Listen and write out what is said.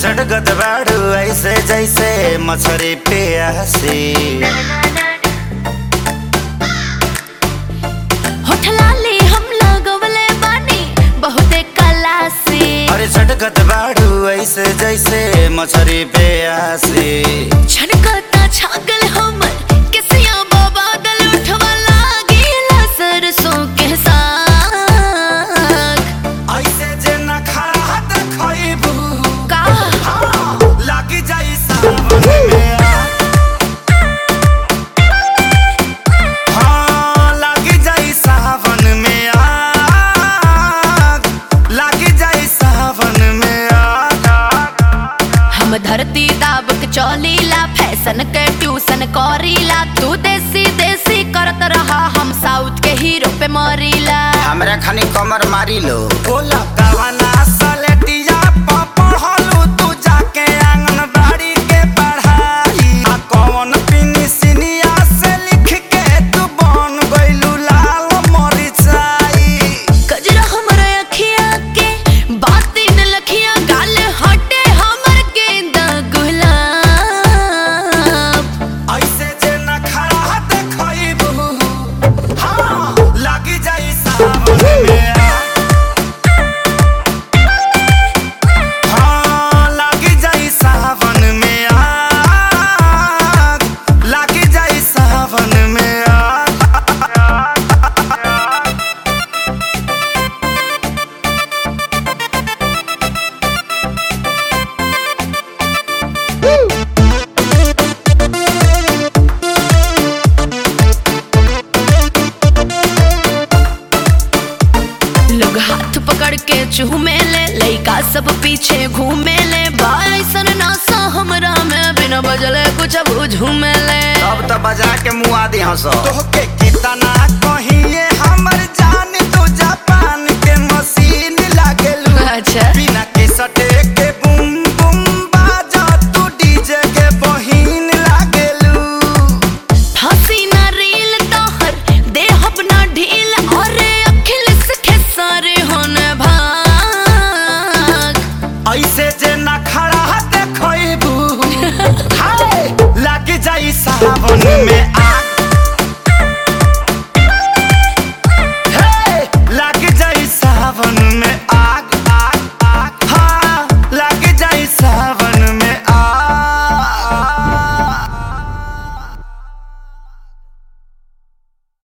सटकत बाड़ू ऐसे जैसे मछरी प्यासी होठ लाली हम लगवले बानी बहुते कला से अरे सटकत बाड़ू ऐसे जैसे मछरी प्यासी छनकता छागल हमर किसिया बादल उठवा लागेला सरसों के साग ऐसे जे न खड़ा देखइबू का लागी जाई सावन में आग। हाँ, लागी जाई सावन में आग। लागी जाई सावन में आग। हम धरती दाब के चौलीला फैशन के ट्यूशन करीला तू देसी देसी करत रहा हम साउथ के हीरो पे मरीला हमरा खानी कमर मारी लो बोला कवना सलेटिया पपहलू तू जाके आंगनबाड़ी के पढ़ाई आ कौन पिनी सिनिया से लिख के तू बन गइलू लाल मरिचाई गजरा हमर अखिया के बाती न लखिया गाल हटे हमर गेंदा गुलाब ऐसे जे न खड़ा देखइबू हाँ लागी जाई सावन में आग। हाँ, लागी जाई सावन में आग। लागी जाई सावन में आग। लोग हाथ पकड़ के चूमे ले लइका सब पीछे घूमे ले बाइसन नासा हमरा में बिना बजले कुछ अब झूमे ले अब तो बजा के मुआ दी हंस तोहके कितना कहिए हमर जान तू जापान के मशीन लागेलू अच्छा बिना के सटे के बुम बुम बाजा तू डीजे के बहिन लागेलू फांसी ना रील तोहर देहब ना ढील और अखिल सखे सारे होने भाग ऐसे जे ना खड़ा देखइबू हाय लाग जाई सावन में